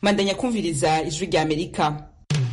mandanya kumviriza ijwi rya amerika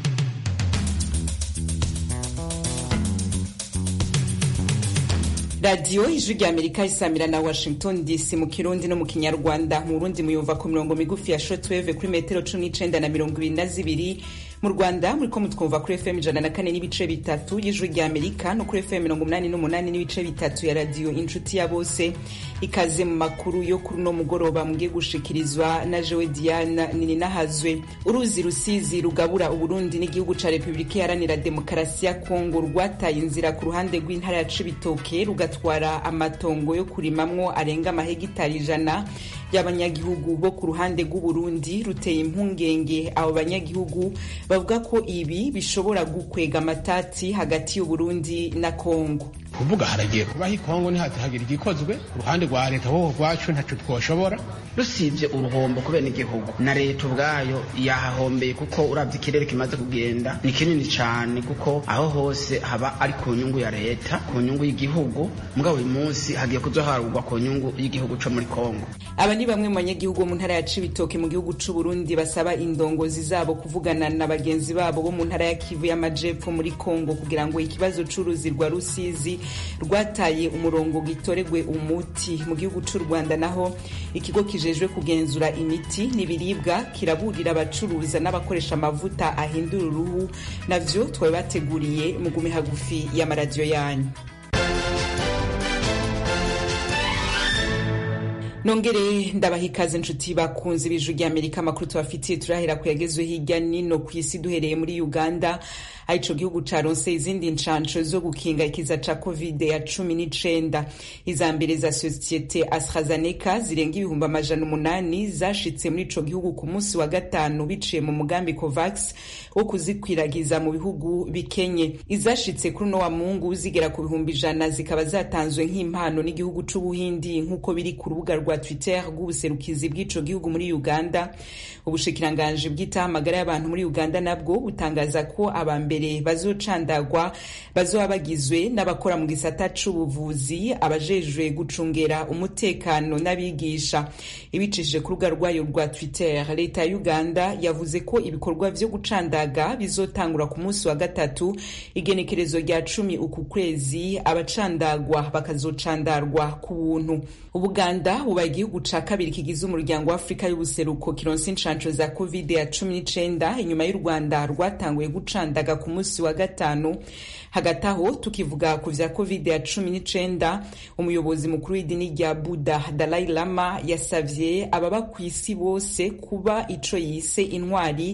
radiyo ijwi rya amerika isamira na washington dc mu kirundi no mu kinyarwanda mu burundi muyumva ku mirongo migufi ya shotweve kuri metero cumi n'icenda na mirongo ibiri na zibiri mu rwanda muriko mutwumva kuri fm ijana na kane n'ibice bitatu y'ijwi rya amerika no kuri fm mirongo umunani n'umunani n'ibice bitatu ya radiyo inshuti ya bose ikaze mu makuru yo kuri uno mugoroba mugiye gushikirizwa na jewe diana nininahazwe uruzi rusizi rugabura uburundi n'igihugu ca repubulika iharanira demokarasi ya kongo rwataye inzira ku ruhande rw'intara ya cibitoke rugatwara amatongo yo kurimamwo arenga amahegitari ijana y'abanyagihugu bo ku ruhande rw'uburundi ruteye impungenge abo banyagihugu bavuga ko ibi bishobora gukwega amatati hagati y'uburundi na kongo kuvuga haragiye kubaho ikongo ntihagire igikozwe ku ruhande rwa leta wowe rwacu ntaco twoshobora rusibye uruhombo kubera igihugu na leta ubwayo yahahombeye kuko uravye ikirere kimaze kugenda ni kinini cane kuko aho hose haba ari ku nyungu ya leta ku nyungu y'igihugu mugabo uyu munsi hagiye kuzoharugwa ku nyungu y'igihugu co muri kongo aba ni bamwe mu banyagihugu bo mu ntara ya cibitoke mu gihugu c'uburundi basaba indongozi zabo kuvugana na bagenzi babo bo mu ntara ya kivu y'amajepfo muri kongo kugira ngo ikibazo c'uruzi rwa rusizi rwataye umurongo gitoregwe umuti mu gihugu c'u rwanda naho ikigo kijejwe kugenzura imiti n'ibiribwa kiraburira abacuruza n'abakoresha amavuta ahindura uruhu navyo twabe bateguriye mugume hagufi y'amaradiyo yanyu nongere ndabaha ikaze inshuti bakunze ibiju rya amerika amakuru tubafitiye turahera ku yagezwe hirya nino ku isi duhereye muri uganda aho ico gihugu caronse izindi ncanco zo gukinga ikiza ca covid ya cumi n'icenda iza mbere za sosiyete astrazeneca zirenga ibihumbi amajana umunani zashitse muri ico gihugu ku munsi wa gatanu biciye mu mugambi covax wo kuzikwiragiza mu bihugu bikenye izashitse kuri uno wa mungu zigera ku bihumbi ijana zikaba zatanzwe nk'impano n'igihugu c'ubuhindi nk'uko biri ku rubuga rwa twitter rw'ubuserukizi bw'ico gihugu muri uganda ubushikiranganji bw'itaho amagara y'abantu muri uganda nabwo butangaza ko aba mbere bazocandagwa bazoba bagizwe n'abakora mu gisata c'ubuvuzi abajejwe gucungera umutekano n'abigisha ibicishije ku rubuga rwayo rwa twitter leta ya uganda yavuze ko ibikorwa vyo gucandaga bizotangura ku munsi wa gatatu igenekerezo rya cumi uku kwezi abacandagwa bakazocandarwa ku buntu ubuganda bubaye igihugu ca kabiri kigize umuryango wa afurika y'ubuseruko kironse inshanco za covid ya cumi n'icenda inyuma y'u rwanda rwatanguye gucandaga ku munsi wa gatanu hagati aho tukivuga ku vya covid ya cumi n'icenda umuyobozi mukuru w'idini rya buda dalai lama yasavye ababa ku isi bose kuba ico yise intwari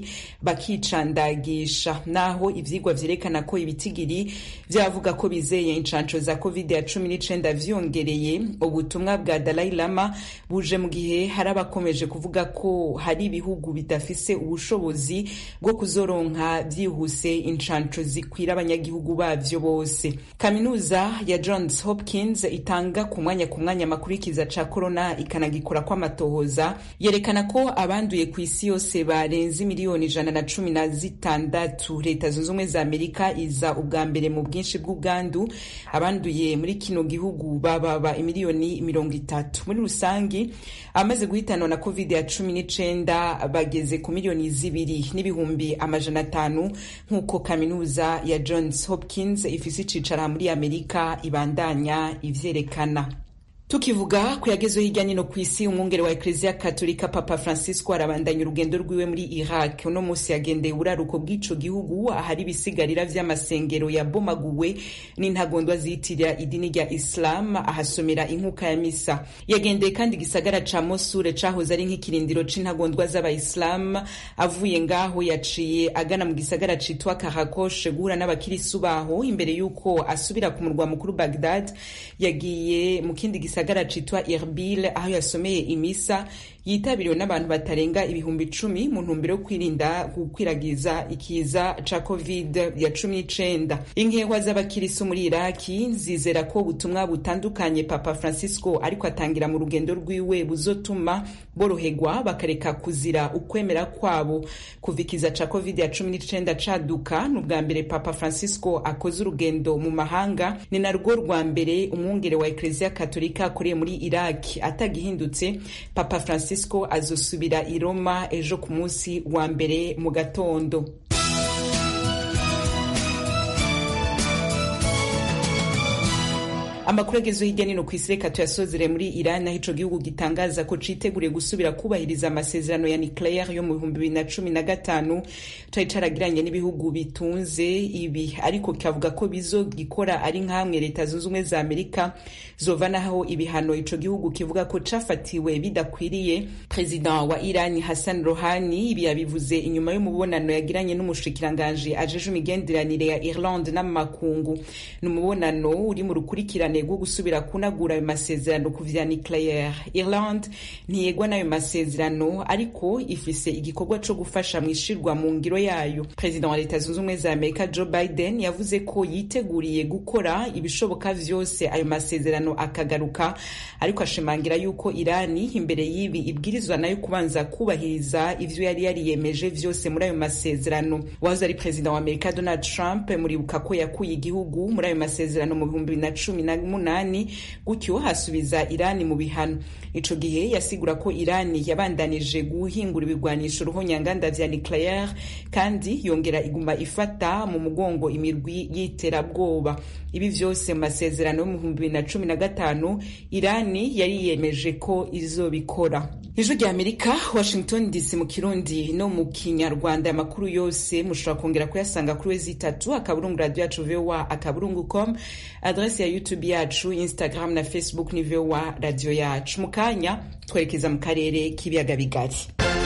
bakicandagisha naho ivyigwa vyerekana ko ibitigiri vyavuga ko bizeye inshanco za covid ya cumi n'icenda vyongereye ubutumwa bwa dalai lama buje mu gihe hari abakomeje kuvuga ko hari ibihugu bidafise ubushobozi bwo kuzoronka vyihuse inshanco zikwira abanyagihugu bavyo bose kaminuza ya johns hopkins itanga ku mwanya ku mwanya amakuru y'ikiza ca corona ikanagikora kw'amatohoza yerekana ko abanduye ku isi yose barenze miliyoni ijana na cumi na zitandatu leta zunze ubumwe za amerika iza ubwa mbere mu bwinshi bw'ubwandu abanduye muri kino gihugu bababa imiliyoni mirongo itatu muri rusangi abamaze guhitanwa na covid ya cumi n'icenda bageze ku miliyoni zibiri n'ibihumbi amajana atanu nk'uko kaminuza ya johns hopkins ifise icicaro muri amerika ibandanya ivyerekana tukivuga ku yagezwe hirya nino ku isi umwungere wa ekleziya katolika papa francisco arabandanya urugendo rwiwe muri iraq uno munsi yagendeye uburaruko bw'ico gihugu ahari ibisigarira vy'amasengero yabomaguwe n'intagondwa ziyitirira idini rya islam ahasomera inkuka ya misa yagendeye kandi igisagara ca mosure cahoze ari nk'ikirindiro c'intagondwa z'abayisilamu avuye ngaho yaciye agana mu gisagara citwa karakoshe guhura n'abakirisu baho imbere y'uko asubira ku murwa mukuru bagdad yagiye mu kindi gisagara citwa Erbil aho yasomeye imisa yitabiriwe n'abantu batarenga ibihumbi icumi mu ntumbero yo kwirinda gukwiragiza ikiza ca covid ya cumi n'icenda inkehwa z'abakirisu muri iraki zizera ko ubutumwa butandukanye papa francisco ariko atangira mu rugendo rwiwe buzotuma boroherwa bakareka kuzira ukwemera kwabo kuva ikiza ca covid ya cumi n'icenda caduka ni ubwa mbere papa francisco akoze urugendo mu mahanga ni narwo rwa mbere umwungere wa ekleziya katolika akoreye muri iraki atagihindutse papa francisco francisco azosubira i roma ejo ku munsi wa mbere mu gatondo amakuru agezweho hirya nino ku isi reka tuyasozere muri iran aho ico gihugu gitangaza ko citeguriye gusubira kubahiriza amasezerano ya nucleaire yo mu bihumbi bibiri na cumi na gatanu cari caragiranye n'ibihugu bitunze ibi ariko kikavuga ko bizogikora ari nk'amwe leta zunze ubumwe za amerika zovanaho ibihano ico gihugu kivuga ko cafatiwe bidakwiriye perezida wa iran hassan rohani ibi yabivuze inyuma y'umubonano yagiranye n'umushikiranganji ajeje imigenderanire ya irlande n'amakungu ni umubonano uri mu rukurikirane rwo gusubira kunagura ayo masezerano ku vya nucleaire irland ntiyegwa n'ayo masezerano ariko ifise igikorwa co gufasha mu ishirwa mu ngiro yayo perezida wa leta zunze ubumwe za amerika joe biden yavuze ko yiteguriye gukora ibishoboka vyose ayo masezerano akagaruka ariko ashimangira yuko irani imbere y'ibi ibwirizwa nayo kubanza kubahiriza ivyo yari yariyemeje vyose muri ayo masezerano wahoze ari perezida wa amerika donald trump muribuka ko yakuye igihugu muri ayo masezerano mu bihumbi bibiri na cumi na munani gutyo hasubiza irani mu bihano ico gihe yasigura ko irani yabandanije guhingura ibigwanisho ruhonyanganda vya nucleaire kandi yongera iguma ifata mu mugongo imirwi y'iterabwoba ibi vyose mu masezerano yo mu bihumbi bibiri na cumi na gatanu irani yari yiyemeje ko izobikora ijwi rya amerika washington dc mu kirundi no mu kinyarwanda amakuru yose mushobora kongera kuyasanga kuri wezi itatu akaburungu radio yacu voa akaburungu com adrese ya youtube yacu instagram na facebook ni voa radio yacu mu kanya twerekeza mu karere k'ibiyaga bigari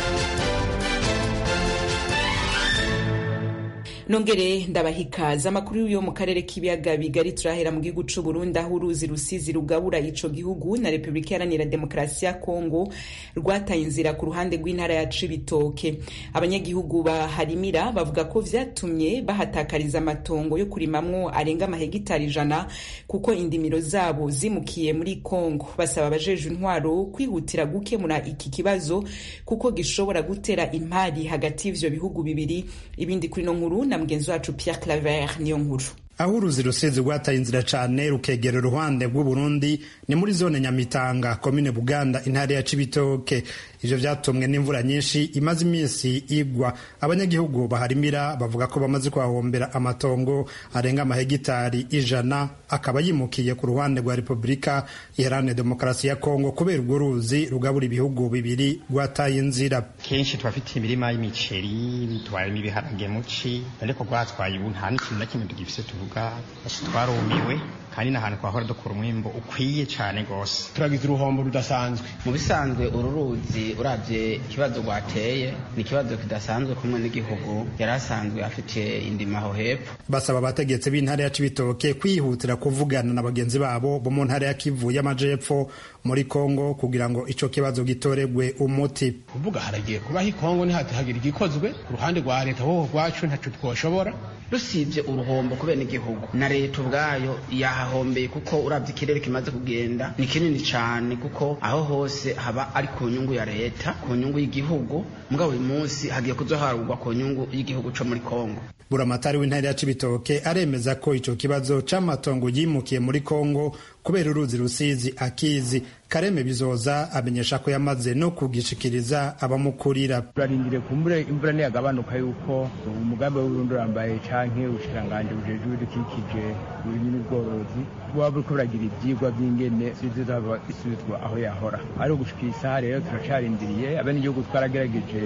nongere ndabahikaza amakuru yo mu karere k'ibiyaga bigari turahera mu gihugu c'u Burundi aho uruzi rusizi rugabura ico gihugu na Repubulika Iharanira Demokarasi ya Kongo rwataye inzira ku ruhande rw'intara ya Cibitoke abanyagihugu baharimira bavuga ko vyatumye bahatakariza amatongo yo kurimamwo arenga amahegitari ijana kuko indimiro zabo zimukiye muri Kongo basaba abajeje intwaro kwihutira gukemura iki kibazo kuko gishobora gutera impari hagati y'ivyo bihugu bibiri ibindi kuri no nkuru na mugenzi wacu Pierre Claver niyo nkuru aho uruzi rusizi rwataye inzira cane rukegera uruhande rw'uburundi ni muri zone nyamitanga komine buganda intara ya cibitoke ivyo vyatumwe n'imvura nyinshi imaze iminsi igwa abanyagihugu baharimira bavuga ko bamaze kuhahombera amatongo arenga amahegitari ijana akaba yimukiye ku ruhande rwa repubulika iharanira demokarasi ya kongo kubera urwo ruzi rugabura ibihugu bibiri rwataye inzira kenshi tubafitiye imirima y'imiceri tubayemo ibiharage muci ariko rwatwaye ubu nta n'ikintu na kimwe tugifise tuvuga twarumiwe kandi n'ahantu twahora dukura umwimbo ukwiye cyane rwose turagize uruhombo rudasanzwe mu bisanzwe uru ruzi urabye ikibazo rwateye ni ikibazo kidasanzwe kumwe n'igihugu yari asanzwe afite indima aho hepfo basaba abategetsi b'intara ya cibitoke kwihutira kuvugana na bagenzi babo bo mu ntara ya kivu y'amajepfo muri kongo kugira ngo ico kibazo gitoregwe umuti kuvuga haragiye kubaho ikongo ntihatahagira igikozwe ku ruhande rwa leta wowe rwacu ntaco twoshobora rusibye uruhombo kubera igihugu na leta ubwayo yahahombeye kuko urabye ikirere kimaze kugenda ni kinini cyane kuko aho hose haba ari ku nyungu ya leta ku nyungu y'igihugu mugabo uyu munsi hagiye kuzoharugwa ku nyungu y'igihugu co muri kongo buramatari w'intara ya cibitoke aremeza ko ico kibazo c'amatongo yimukiye muri kongo kubera uruzi rusizi akizi kareme bizoza amenyesha ko yamaze no kugishikiriza abamukurira turarindire kumbure imvura niyagabanuka yuko umugambi w'uburundi urambaye canke ubushikanganje bujejwe ibidukikije uburimyi n'ubworozi buba buriko buragira ivyigwa vy'ingene zizaba isubizwa aho yahora ari ugushika isaha rero turacarindiriye abenegihugu twaragerageje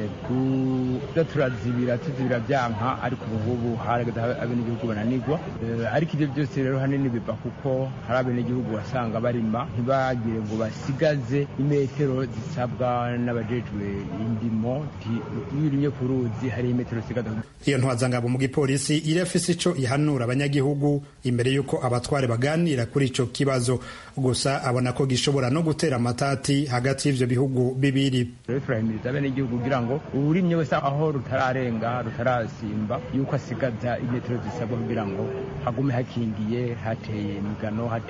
kuza turazibira tuzibira vyanka ariko ubuhubu harageze abenegihugu bananigwa ariko ivyo vyose rero hanini biva kuko hari abenegihugu wasanga barima ntibagire ngo basigaze imetero zisabwa n'abajejwe indimo iyo urimye ku ruzi hari imetero zisigaza iyo ntwazangabo mu gipolisi irafise ico ihanura abanyagihugu imbere y'uko abatware baganira kuri ico kibazo gusa abona ko gishobora no gutera amatati hagati y'ivyo bihugu bibiri rero turahimiriza abenegihugu kugira ngo uwurimye wese aho rutararenga rutarasimba yuko asigaza imetero zisabwa kugira ngo hagume hakingiye hateye imigano hateye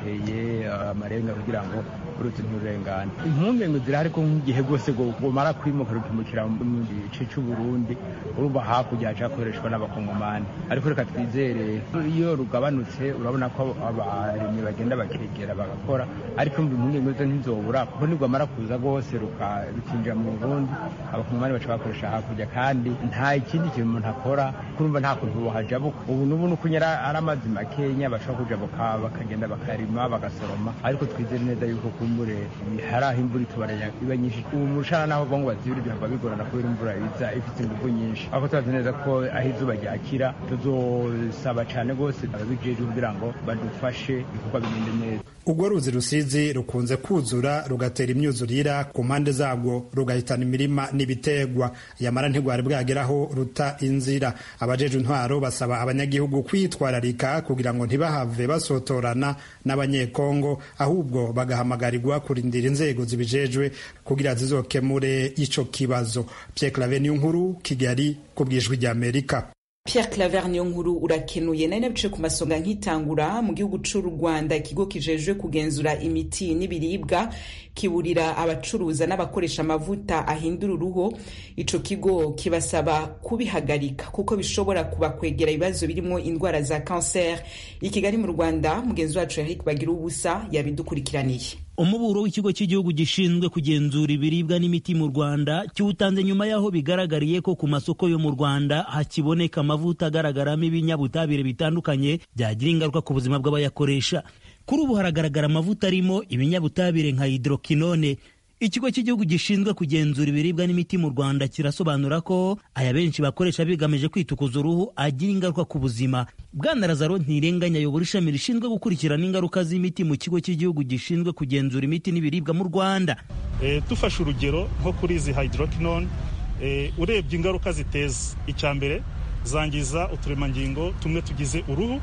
batere amarenga kugira ngo uruzi nturengane impungenge zirahari ko nk'igihe rwose gumara kwimuka rukimukira mu gice c'uburundi urumva hakurya haca hakoreshwa n'abakongomani ariko reka twizere iyo rugabanutse urabona ko abarimyi bagenda bakegera bagakora ariko mbi impungenge zo ntizobura kuko nirwamara kuza rwose rukinjira mu burundi abakongomani baca bakoresha hakurya kandi nta ikindi kintu umuntu akora kurumva nta kuntu bohajabuka ubu n'ubu nuko nyara ari amazi makenya bashobora kujabuka bakagenda bakarima bagasoroma ariko twizere neza yuko kumbure hari aho imvura itubaranya iba nyinshi ubu mushana naho bongo bazibira bihava bigorana kubera imvura iza ifite ingufu nyinshi ariko tubazi neza ko aho izuba ryakira tuzosaba cane rwose ababijejwe kugira ngo badufashe ibikorwa bigende neza urwo ruzi rusizi rukunze kuzura rugatera imyuzurira ku mpande zabwo rugahitana imirima n'ibitegwa yamara ntigwari bwageraho ruta inzira abajejwe intwaro basaba abanyagihugu kwitwararika kugira ngo ntibahave basotorana n'abanyekongo ahubwo bagahamagarirwa kurindira inzego zibijejwe kugira zizokemure ico kibazo Pierre Claver nkuru Kigali ku bwijwi ry'Amerika Pierre Claver niyo nkuru urakenuye nari nabice ku masonga nkitangura mu gihugu c'u Rwanda ikigo kijejwe kugenzura imiti n'ibiribwa kiburira abacuruza n'abakoresha amavuta ahindura uruhu ico kigo kibasaba kubihagarika kuko bishobora kubakwegera ibibazo birimo indwara za cancer i Kigali mu Rwanda mugenzi wacu Eric Bagira ubusa yabidukurikiraniye umuburo w'ikigo cy'igihugu gishinzwe kugenzura ibiribwa n'imiti mu rwanda kiwutanze nyuma y'aho bigaragariye ko ku masoko yo mu rwanda hakiboneka amavuta agaragaramo ibinyabutabire bitandukanye byagira ingaruka ku buzima bw'abayakoresha kuri ubu haragaragara amavuta arimo ibinyabutabire nka hidrokinone ikigo cy'igihugu gishinzwe kugenzura ibiribwa n'imiti mu rwanda kirasobanura ko aya benshi bakoresha bigamije kwitukuza uruhu agira ingaruka ku buzima bwana lazaro ntirenganya ayobora ishami rishinzwe gukurikirana ingaruka z'imiti mu kigo cy'igihugu gishinzwe kugenzura imiti n'ibiribwa mu rwanda e, dufashe urugero nko kuri izi hydroquinone e, urebye ingaruka ziteza icya mbere zangiza uturemangingo tumwe tugize uruhu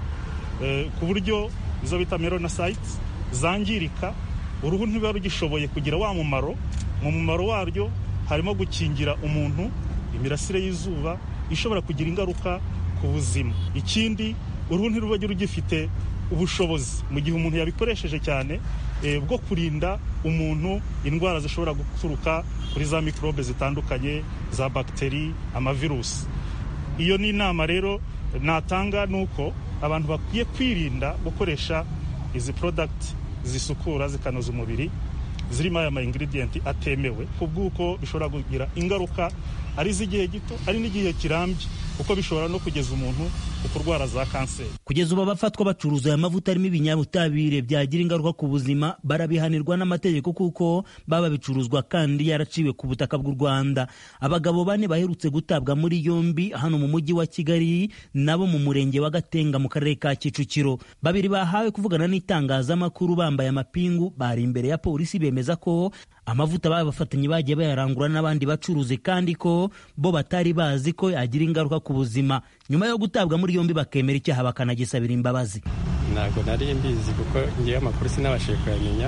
e, ku buryo izo bita melanocytes zangirika uruhu ntiruba rugishoboye kugira wa mumaro mu mumaro waryo harimo gukingira umuntu imirasire y'izuba ishobora kugira ingaruka ku buzima ikindi uruhu ntiruba rugifite ubushobozi mu gihe umuntu yabikoresheje cyane bwo kurinda umuntu indwara zishobora guturuka kuri za mikorobe zitandukanye za bagiteri amavirusi iyo ni inama rero natanga ni uko abantu bakwiye kwirinda gukoresha izi porodagiti zisukura zikanoza umubiri zirimo aya ma ingredients atemewe ku bw'uko bishobora kugira ingaruka ari iz'igihe gito ari n'igihe kirambye kuko bishobora no kugeza umuntu ku kurwara za kanseri kugeza ubu abafatwa bacuruza aya mavuta arimo ibinyabutabire byagira ingaruka ku buzima barabihanirwa n'amategeko kuko baba bicuruzwa kandi yaraciwe ku butaka bw'u rwanda abagabo bane baherutse gutabwa muri yombi hano mu mujyi wa kigali nabo mu murenge wa gatenga mu karere ka kicukiro babiri bahawe kuvugana n'itangazamakuru bambaye amapingu bari imbere ya polisi bemeza ko amavuta babafatanye bagiye bayarangura n'abandi bacuruzi kandi ko bo batari bazi ko yagira ingaruka ku buzima nyuma yo gutabwa muri yombi bakemera icyaha bakanagisabira imbabazi ntabwo nari mbizi kuko ngewe amakuru sinabashije kuyamenya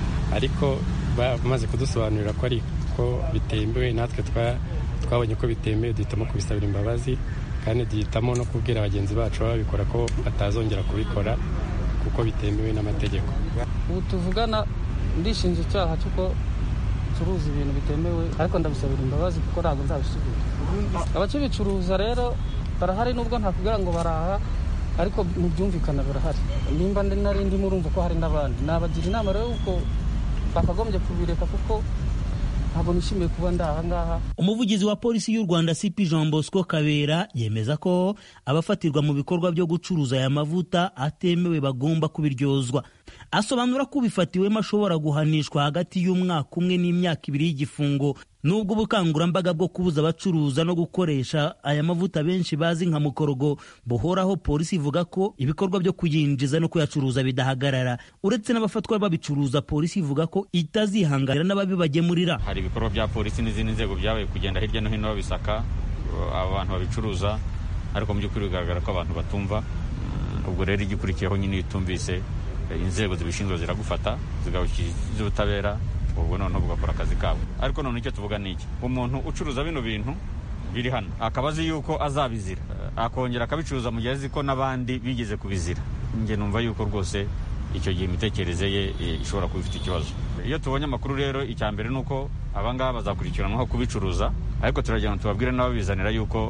ariko bamaze kudusobanurira ko ariko bitemewe natwe twabonye ko bitemewe duhitamo kubisabira imbabazi kandi duhitamo no kubwira bagenzi bacu babikora ko batazongera kubikora kuko bitemewe n'amategeko ubu tuvugana ndishinja icyaha cy'uko ncuruza ibintu bitemewe ariko ndabisabira imbabazi kuko ntabwo nzabisubira abakibicuruza rero barahari nubwo ntakubwira ngo baraha ariko mu byumvikana barahari nimba nari ndimo urumva ko hari n'abandi nabagira inama rero yuko bakagombye kubireka kuko ntabwo nishimiye kuba ndi aha ngaha umuvugizi wa polisi y'u rwanda cp jean bosco kabera yemeza ko abafatirwa mu bikorwa byo gucuruza aya mavuta atemewe bagomba kubiryozwa asobanura ko ubifatiwemo ashobora guhanishwa hagati y'umwaka umwe n'imyaka ibiri y'igifungo nubwo ubukangurambaga bwo kubuza abacuruza no gukoresha aya mavuta benshi bazi nka mukorogo buhoraho polisi ivuga ko ibikorwa byo kuyinjiza no kuyacuruza bidahagarara uretse n'abafatwa babicuruza polisi ivuga ko itazihanganira n'ababibagemurira hari ibikorwa bya polisi n'izindi nzego byabaye kugenda hirya no hino babisaka abantu babicuruza ariko mu by'ukuri bigaragara ko abantu batumva ubwo rero igikurikiyeho nyine iyo utumvise inzego zibishinzwe ziragufata zigabushyikiriza ubutabera ubwo noneho bugakora akazi kabo ariko none icyo tuvuga ni iki umuntu ucuruza bino bintu biri hano akaba azi yuko azabizira akongera akabicuruza mu gihe azi ko n'abandi bigeze kubizira njye numva yuko rwose icyo gihe imitekerereze ye ishobora kuba ifite ikibazo iyo tubonye amakuru rero icya mbere ni uko abangaba bazakurikiranwaho kubicuruza ariko turagira ngo tubabwire n'ababizanira yuko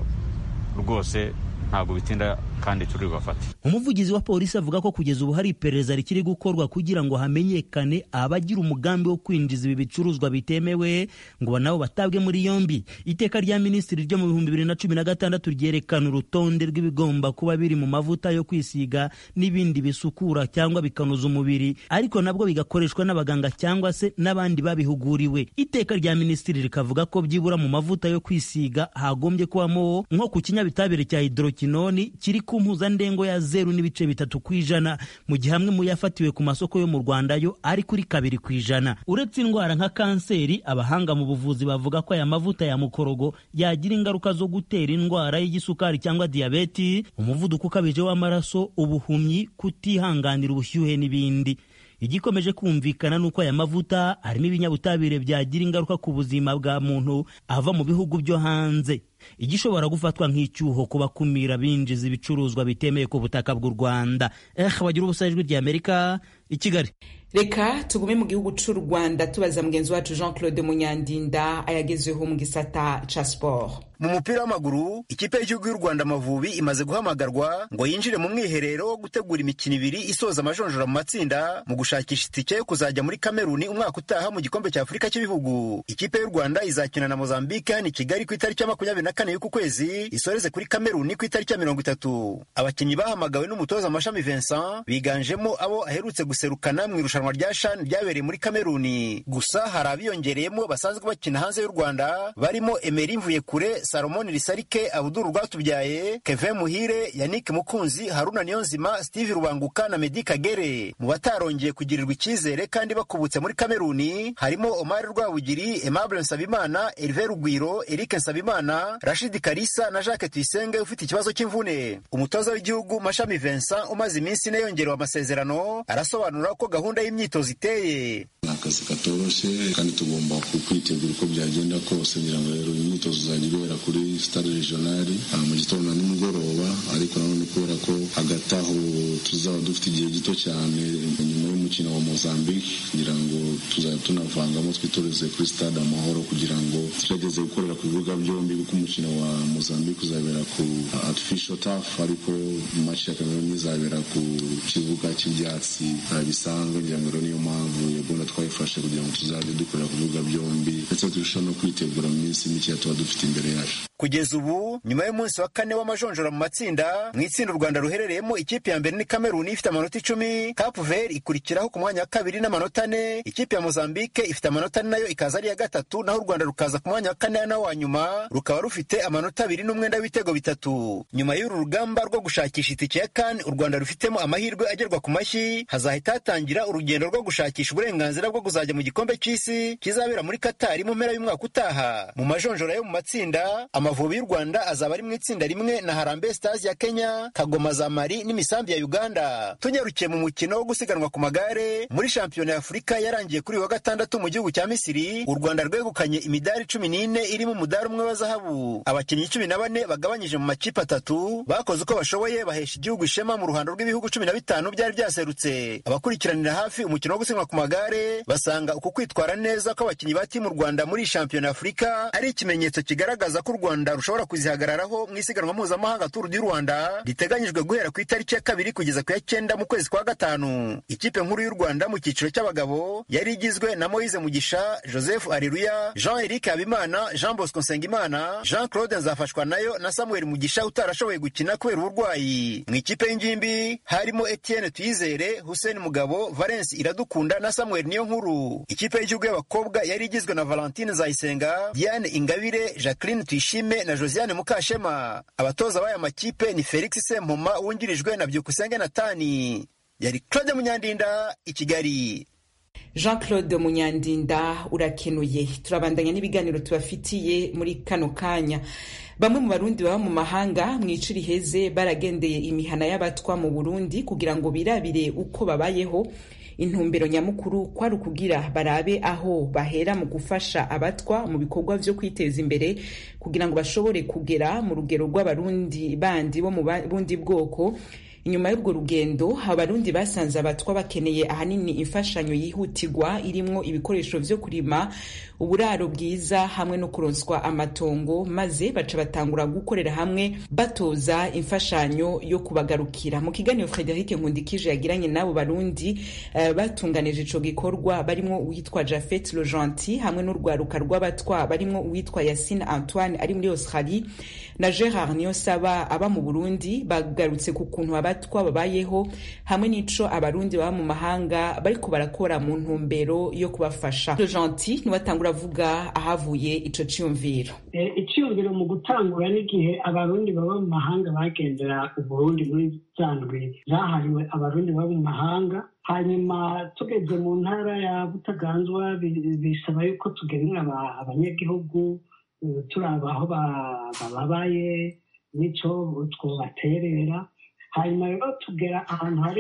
rwose ntabwo bitinda kandi turi bafate umuvugizi wa polisi avuga ko kugeza ubu hari iperereza rikiri gukorwa kugira ngo hamenyekane abagira umugambi wo kwinjiza ibi bicuruzwa bitemewe ngo nabo batabwe muri yombi iteka rya minisitiri ryo mu bihumbi bibiri na cumi na gatandatu ryerekana urutonde rw'ibigomba kuba biri mu mavuta yo kwisiga n'ibindi bisukura cyangwa bikanoza umubiri ariko nabwo bigakoreshwa n'abaganga cyangwa se n'abandi babihuguriwe iteka rya minisitiri rikavuga ko byibura mu mavuta yo kwisiga hagombye kubamo nko ku kinyabitabire cya hidrokinoni kiri ku mpuzandengo ya zeru n'ibice bitatu ku ijana mu gihe amwe mu yafatiwe ku masoko yo mu rwanda yo ari kuri kabiri ku ijana uretse indwara nka kanseri abahanga mu buvuzi bavuga ko aya mavuta ya mukorogo yagira ingaruka zo gutera indwara y'igisukari cyangwa diyabeti umuvuduko ukabije w'amaraso ubuhumyi kutihanganira ubushyuhe n'ibindi igikomeje kumvikana ni uko aya mavuta arimo ibinyabutabire byagira ingaruka ku buzima bwa muntu ava mu bihugu byo hanze igishobora gufatwa nk'icyuho ku bakumira binjiza ibicuruzwa bitemeye ku butaka bw'u rwanda eh bagira ubusa ijwi rya amerika i kigali reka tugume mu gihugu cy'u rwanda tubaza mugenzi wacu jean claude munyandinda ayagezweho mu gisata ca siporo mu mupira w'amaguru ikipe y'igihugu y'u rwanda amavubi imaze guhamagarwa ngo yinjire mu mwiherero wo gutegura imikino ibiri isoza amajonjora mu matsinda mu gushakisha itike yo kuzajya muri kameruni umwaka utaha mu gikombe cya afurika cy'ibihugu ikipe y'u rwanda izakina na mozambique hano i kigali ku itariki ya makumyabiri na kane y'uku kwezi isoreze kuri kameruni ku itariki ya mirongo itatu abakinnyi bahamagawe n'umutoza mashami vincent biganjemo abo aherutse guserukana mu irushanwa rya shan ryabereye muri kameruni gusa hari abiyongereyemo basanzwe bakina hanze y'u rwanda barimo emeri mvuyekure salomoni risarike abuduru rwatubyaye kevin muhire yannick mukunzi haruna niyonzima steve rubanguka na medi kagere mu batarongeye kugirirwa icyizere kandi bakubutse muri kameruni harimo omar rwabugiri aimable nsabimana herve rugwiro eric nsabimana rashidi karisa na jacques tuyisenge ufite ikibazo cy'imvune umutoza w'igihugu mashami vincent umaze iminsi ine yongerewe amasezerano arasobanura ko gahunda y'imyitozo iteye ni akazi katoroshye kandi tugomba kwitegura uko byagenda kose ngira ngo rero imyitozo izajya ibera kuri stade regionali mu gitondo na nimugoroba ariko nanone kubera ko hagati aho tuzaba dufite igihe gito cyane nyuma y'umukino wa mozambique ngira ngo tuzajya tunavangamo twitoreze kuri stade amahoro kugira ngo tugerageze gukorera ku bibuga byombi kuko umukino wa mozambique uzabera ku artificial turf ariko match ya cameroon izabera ku kibuga cy'ibyatsi bisanzwe ngira ngo rero niyo mpamvu iyo gahunda twayifashe kugira ngo tuzajye dukorera ku bibuga byombi ndetse turusheho no kwitegura mu minsi mike tuba dufite imbere yacu kugeza ubu nyuma y'umunsi wa kane w'amajonjora mu matsinda mu itsinda u rwanda ruherereyemo ikipe ya mbere ni kameruni ifite amanota icumi cape vert ikurikiraho ku mwanya wa kabiri n'amanota ane ikipe ya mozambique ifite amanota ane nayo ikaza ari iya gatatu naho u rwanda rukaza ku mwanya wa kane na wa nyuma rukaba rufite amanota abiri n'umwenda w'ibitego bitatu nyuma y'uru rugamba rwo gushakisha itike ya kane u rwanda rufitemo amahirwe agerwa ku mashyi hazahita hatangira urugendo rwo gushakisha uburenganzira bwo kuzajya mu gikombe cy'isi kizabera muri katari mu mpera y'umwaka utaha mu majonjora yo mu matsinda amavubi y'u rwanda azaba ari mu itsinda rimwe na harambe stars ya kenya kagoma za mari n'imisambi ya uganda tunyarukiye mu mukino wo gusiganwa ku magare muri shampiyona ya afurika yarangiye kuri wa gatandatu mu gihugu cya misiri u rwanda rwegukanye imidari cumi n'ine irimo umudari umwe wa zahabu abakinnyi cumi na bane bagabanyije mu makipe atatu bakoze uko bashoboye bahesha igihugu ishema mu ruhando rw'ibihugu cumi na bitanu byari byaserutse abakurikiranira hafi umukino wo gusiganwa ku magare basanga uku kwitwara neza kw'abakinnyi ba timu rwanda muri shampiyona ya afurika ari ikimenyetso kigaragaza ko u rwanda rushobora kuzihagararaho mu isiganwa mpuzamahanga turu di rwanda riteganyijwe guhera ku itariki ya kabiri kugeza ku ya cyenda mu kwezi kwa gatanu ikipe nkuru y'u rwanda mu cyiciro cy'abagabo yari igizwe na moise mugisha joseph areruya jean eric habimana jean bosco nsengimana jean claude nzafashwa nayo na samuel mugisha utarashoboye gukina kubera uburwayi mu ikipe y'ingimbi harimo etienne tuyizere hussein mugabo valence iradukunda na samuel niyo nkuru ikipe y'igihugu y'abakobwa yari igizwe na valentine zayisenga diane ingabire jacqueline tuyishime na josiane mukashema abatoza b'aya makipe ni felix sempoma wungirijwe na byukusenge natani yari claude munyandinda i kigali jean claude munyandinda urakenuye turabandanya n'ibiganiro tubafitiye muri kano kanya bamwe mu barundi baba mu mahanga mu ici riheze baragendeye imihana y'abatwa mu burundi kugira ngo birabire uko babayeho intumbero nyamukuru kwari ukugira barabe aho bahera mu gufasha abatwa mu bikorwa vyo kwiteza imbere kugira ngo bashobore kugera mu rugero rw'abarundi bandi bo mu bundi bwoko inyuma y'urwo rugendo abarundi basanze abatwa bakeneye ahanini imfashanyo yihutirwa irimwo ibikoresho vyo kurima uburaro bwiza hamwe no kuronswa amatongo maze baca batangura gukorera hamwe batoza imfashanyo yo kubagarukira mu kiganiro frederic nkundikije yagiranye n'abo barundi uh, batunganije ico gikorwa barimwo uwitwa jafet lojanti hamwe n'urwaruka rw'abatwa barimwo uwitwa yasine antoine ari muri australie na gerard niyosaba aba mu burundi bagarutse ku kuntu abatwa babayeho hamwe n'ico abarundi baba mu mahanga bariko barakora mu ntumbero yo kubafasha lojanti niwatangura avuga ahavuye ico ciyumviro iciyumviro mu gutangura n'igihe abarundi baba mu mahanga bagendera uburundi muri za ndwi zahariwe abarundi baba mu mahanga hanyuma tugeze mu ntara ya butaganzwa bisaba yuko tugenera abanyagihugu turaba aho bababaye n'ico twobaterera hanyuma rero tugera ahantu hari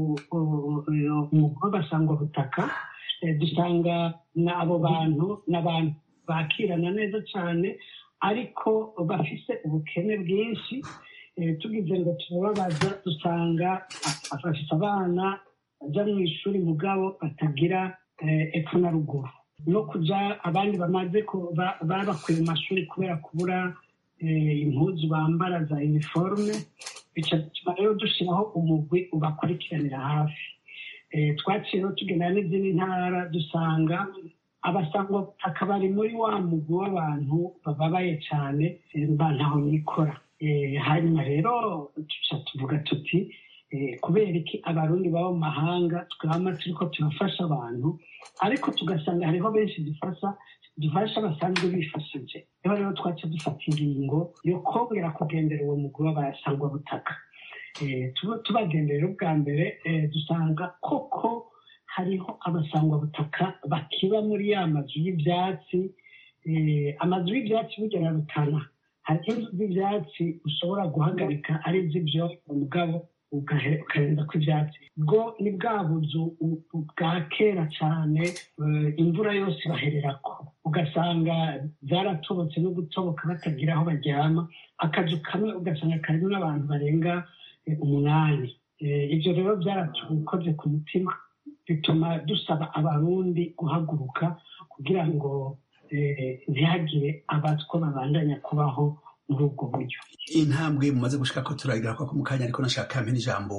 umugwi w'abasangwabutaka dusanga abo bantu n'abantu bakirana neza cyane ariko bafise ubukene bwinshi tugize ngo turababaza dusanga bafite abana bajya mu ishuri mugabo batagira epfo na ruguru no kujya abandi bamaze babakuye mu mashuri kubera kubura impuzu bambara za iniforume bituma rero dushyiraho umugwi ubakurikiranira hafi twaciyeho tugendana n'izindi ntara dusanga abasangwa bari muri wa mugwi w'abantu bababaye cyane ntaho nikora hanyuma rero tuca tuvuga tuti kubera iki abarundi baba mu mahanga twama turiko turafasha abantu ariko tugasanga hariho benshi dufasha dufasha basanzwe bifashije niho rero twaca dufata ingingo yo kongera kugendera uwo mugwi w'abasangwa butaka tubagenderera ubwa mbere dusanga koko hariho abasangwa butaka bakiba muri ya mazu y'ibyatsi amazu y'ibyatsi bugera rutana hari inzu z'ibyatsi ushobora guhagarika ari iz'ibyo umugabo ukarenza ko ibyatsi bwo ni bwa buzu bwa kera cyane imvura yose ibahererako ugasanga zaratobotse no gutoboka batagira aho baryama akazu kamwe ugasanga karimo n'abantu barenga umunani ibyo rero byaratukoze ku mutima bituma dusaba abarundi guhaguruka kugira ngo ntihagire abatwa babandanya kubaho muri ubwo buryo intambwe mumaze gushika ko turagira ko mu kanya ariko nashaka mpe n'ijambo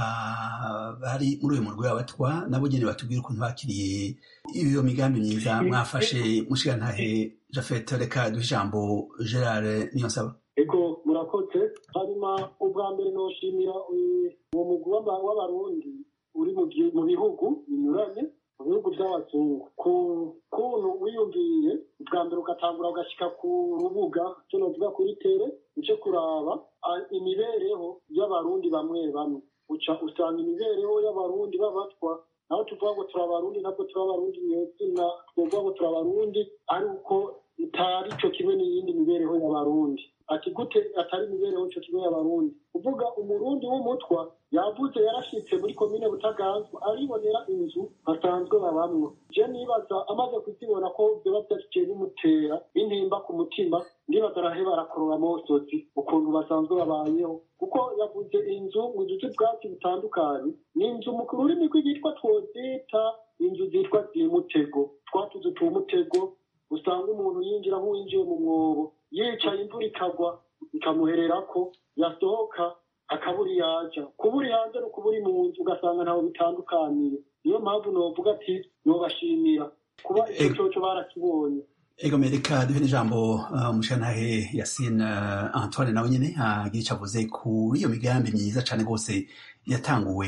bari muri uyu murwi w'abatwa nabo nyene batubwira ukuntu bakiriye iyo migambi myiza mwafashe mushigantahe jafet reka duhe ijambo gerard niyonsaba ego murakoze hanyuma ubwa mbere noshimira uwo mugwi w'abarundi uri mu bihugu binyuranye mu bihugu by'abazungu ku kuntu wiyumviye ubwa mbere ugatangura ugashyika ku rubuga cyo novuga kuri tere uce kuraba imibereho y'abarundi bamwe bamwe uca usanga imibereho y'abarundi b'abatwa naho tuvuga ngo turi abarundi ntabwo turi abarundi nyezina twovuga ngo turi abarundi ari uko itari cyo kimwe n'iyindi mibereho y'abarundi ati gute atari imibereho cyo kimwe y'abarundi uvuga umurundi w'umutwa yavuze yarashitse muri komine butaganzwa aribonera inzu basanzwe babamwo je nibaza amaze kuzibona ko vyoba vyashiciye bimutera intimba ku mutima ndibaza araheba arakorora amosozi ukuntu basanzwe babayeho kuko yavuze inzu mu duce bwatsi butandukanye ni inzu mu rurimi rw'igitwa twozita inzu zitwa zimutego twatuzu tumutego usanga umuntu yinjira nk'uwinjiye mu mwobo yicaye imvura ikagwa ikamuhererako yasohoka akabura yaja kubura hanze no kubura mu nzu ugasanga ntawe bitandukaniye niyo mpamvu novuga ati nobashimira kuba icyo cyoco barakibonye ego mereka duhe n'ijambo umushantahe yasine antoine nawe nyene agira ico avuze kuri iyo migambi myiza cane rwose yatanguwe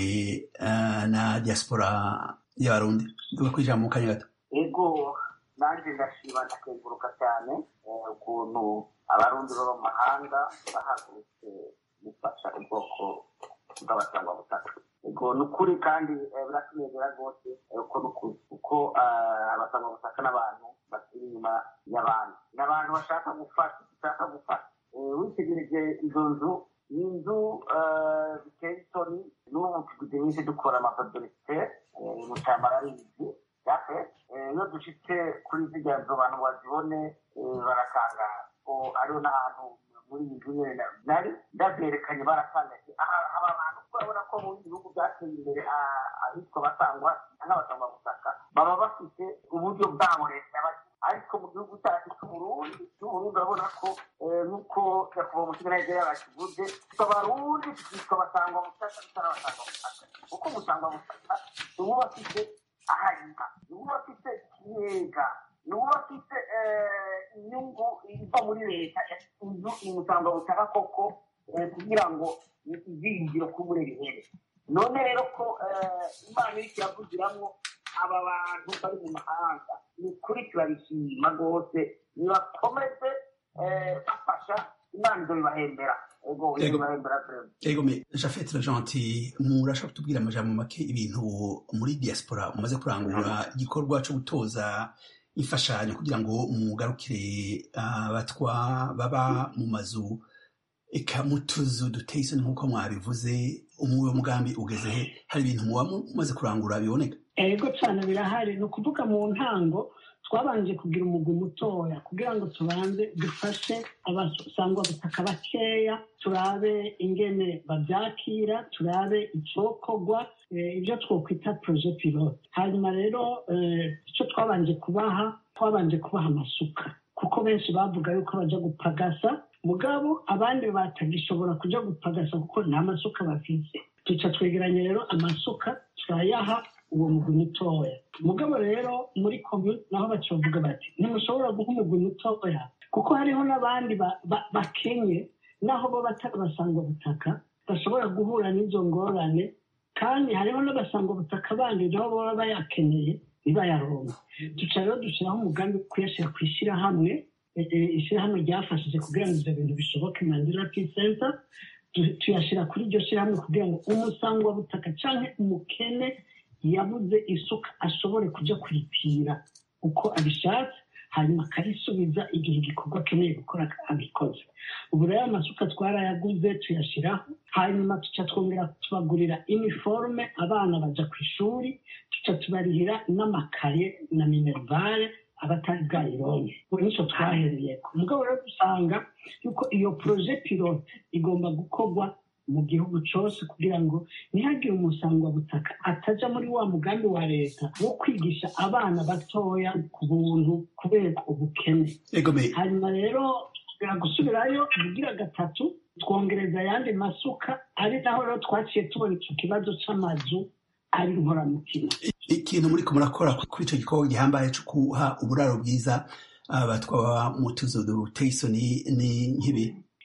na diaspora y'abarundi duga ku ijambo mu kanya gato ego nanjye ndashima ndakenguruka cyane ukuntu abarundi baba mu mahanga bahagurutse gufasha ubwoko bw'abasangwabutaka ego ni ukuri kandi biratunezera rwose uko ni ukuri kuko abasangwabutaka n'abantu bakiri inyuma y'abandi ni abantu bashaka gufasha bashaka gufasha witegereje izo nzu ni inzu biteye isoni n'ubu tugize iminsi dukora amapadorisite mu cyambara ari izi yafe iyo dushitse kuri zirya nzu abantu bazibone barakangara hariho n'ahantu muri iyi nzu nyine nari ndabyerekanye baratangaje aba bantu urabona abitwa basangwa n'abasangwa butaka baba bafite uburyo bwabo leta yabagira ariko mu gihugu cyacu cy'uburundi cy'uburundi urabona ko nk'uko nyakubahwa umusiganayige yabakivuze abarundi tukitwa basangwa butaka tutari abasangwa butaka kuko umusangwa butaka ni uwo bafite ahayika ni uwo bafite ikiyega ni uwo bafite inyungu iva muri leta inzu imusangwa butaka koko kugira ngo izingiro k'ubure bihere none rero ko imana iri kiravugiramwo aba bantu bari mu mahanga ni ukuri turabishima rwose nibakomeze bafasha imana izo bibahembera ego me jafete gentil murashobora kutubwira amajambo make ibintu muri diaspora umaze kurangura igikorwa cyo gutoza imfashanyo kugira ngo mugarukire abatwa baba mu mazu eka mu tuzu duteye isoni nk'uko mwabivuze umuwe mugambi ugeze he hari ibintu muba mumaze kurangura biboneka ego cyane birahari ni ukuvuga mu ntango twabanje kugira umugwi mutoya kugira ngo tubanze dufashe abasangwa butaka bakeya turabe ingene babyakira turabe icokorwa ibyo twokwita proje pilote hanyuma rero icyo twabanje kubaha twabanje kubaha amasuka kuko benshi bavuga yuko bajya gupagasa mugabo abandi batagishobora kujya gupagasa kuko nta masuka bafite duca twegeranya rero amasuka turayaha uwo mugwi mutoya mugabo rero muri komi naho bakivuga bati ntimushobora guha umugwi mutoya kuko hariho n'abandi bakenye naho bo batari basangwa butaka bashobora guhura n'izo ngorane kandi hariho n'abasangwa butaka bandi nabo baba bayakeneye ntibayaronke duca rero dushyiraho umugambi wo kuyashyira ku ishyirahamwe ishyirahamwe ryafashije kugira ngo ibyo bintu bishoboke mandela peace center tuyashyira kuri iryo shyirahamwe kugira ngo umusangwa butaka cyangwa umukene yabuze isuka ashobore kujya kuripira uko abishatse hanyuma akarisubiza igihe igikorwa akeneye gukora abikoze ubu rero amasuka twarayaguze tuyashyiraho hanyuma tuca twongera tubagurira iniforume abana bajya ku ishuri tuca tubarihira n'amakaye na minerivare abatari bwayironke ubu nicyo twahereye ku mugabo rero dusanga yuko iyo poroje pilote igomba gukorwa mu gihugu cyose kugira ngo ntihagire umusangwabutaka atajya muri wa mugambi wa leta wo kwigisha abana batoya ku buntu kubera ubukene hanyuma rero gusubirayo ubugira gatatu twongereza ayandi masuka ari naho rero twaciye tubona icyo kibazo cy'amazu ari inkoramutima ikintu muri murakora kuri icyo gikorwa gihambaye cyo guha uburaro bwiza abatwaba mu tuzu duteye isoni ni nk'ibi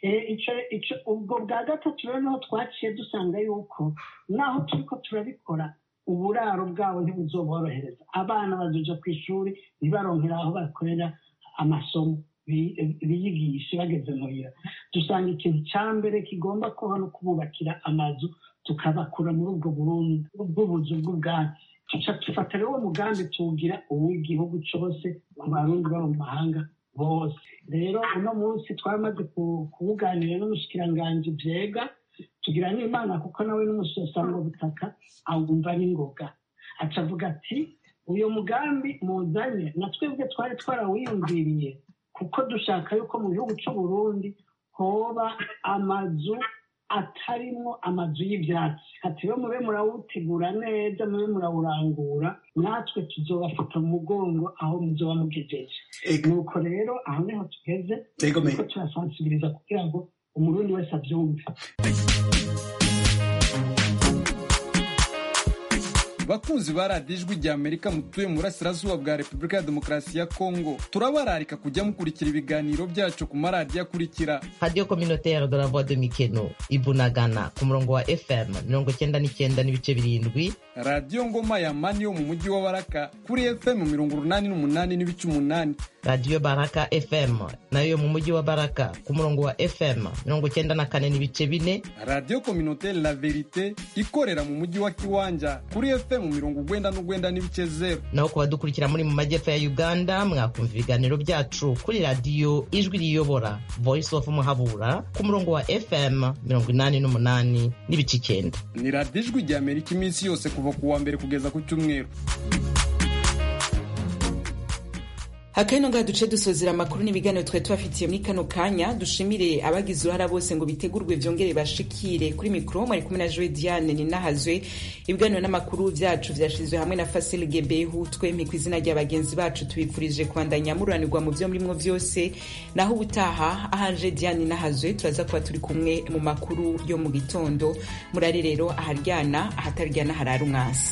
ubwo bwa gatatu rero niho twaciye dusanga yuko naho turi ko turabikora uburaro bwabo ntibuzoborohereza abana bazoja ku ishuri ntibaronkera aho bakorera amasomo biyigishe bageze muhira dusanga ikintu cya mbere kigomba kuba no kububakira amazu tukabakura muri ubwo burundu bw'ubuzu bw'ubwatsi tuca dufata rero uwo mugambi tuwugira uw'igihugu cyose ku barundi baba mu mahanga bose rero uno munsi twamaze kuwuganira n'umushikiranganji byega tugira n'imana kuko nawe n'umusosanga butaka awumva n'ingoga acavuga ati uyu mugambi muzanye na twebwe twari twarawiyumviriye kuko dushaka yuko mu gihugu cy'u Burundi hoba amazu atarimwo amazu y'ibyatsi ati rero mube murawutegura neza mube murawurangura natwe tuzobafata mu mugongo aho muzoba mugejeje nuko rero aho niho tugeze nuko turasansibiriza kugira ngo umurundi wese abyumve bakunzi ba radiyo ijwi rya amerika mutuye mu burasirazuba bwa repubulika ya demokarasi ya kongo turabararika kujya mukurikira ibiganiro byacu ku maradiyo akurikira radiyo kominoteri de la voix de mikeno ibunagana ku murongo wa fm mirongo icyenda n'icyenda n'ibice birindwi radiyo ngoma ya mani yo mu mujyi wa baraka kuri fm mirongo urunani n'umunani n'ibice umunani radiyo baraka fm nayo yo mu mujyi wa baraka ku murongo wa fm mirongo icyenda na kane n'ibice bine radiyo kominoteri la verite ikorera mu mujyi wa kiwanja kuri fm mirongo ugwenda n'ugwenda n'ibice zeru naho ku badukurikira muri mu majyepfo ya uganda mwakumva ibiganiro byacu kuri radiyo ijwi riyobora voice of muhabura ku murongo wa fm mirongo inani n'umunani n'ibice icyenda ni radiyo ijwi rya amerika iminsi yose kuva ku wa mbere kugeza ku cyumweru akano ngaha duce dusozera amakuru n'ibiganiro twari tubafitiye muri kano kanya dushimire abagize uruhara bose ngo bitegurwe vyongere bashikire kuri mikoro mwari kumwe na joe diane ninahazwe ibiganiro n'amakuru vyacu vyashizwe hamwe na fasil gebehu twempi ku izina rya bagenzi bacu tubifurije kubandanya mururanirwa mu vyo murimwo vyose naho ubutaha ahanje diane ninahazwe turaza kuba turi kumwe mu makuru yo mu gitondo murari rero aharyana ahataryana harara umwasi